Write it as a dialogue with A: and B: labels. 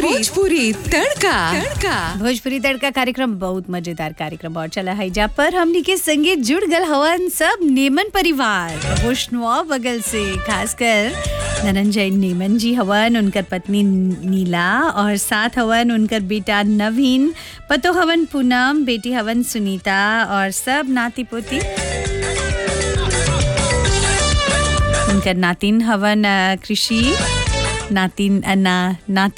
A: भोजपुरी तड़का तड़का
B: भोजपुरी तड़का कार्यक्रम बहुत मजेदार कार्यक्रम और चला है जा पर हमनी के संगे जुड़ गल हवन सब नेमन परिवार वैष्णवा बगल से खासकर धनंजय नेमन जी हवन उनकर पत्नी नीला और साथ हवन उनकर बेटा नवीन पतो हवन पूनम बेटी हवन सुनीता और सब नाती पोती उनकर नातिन हवन अ, कृषि नातिन अ, ना नाती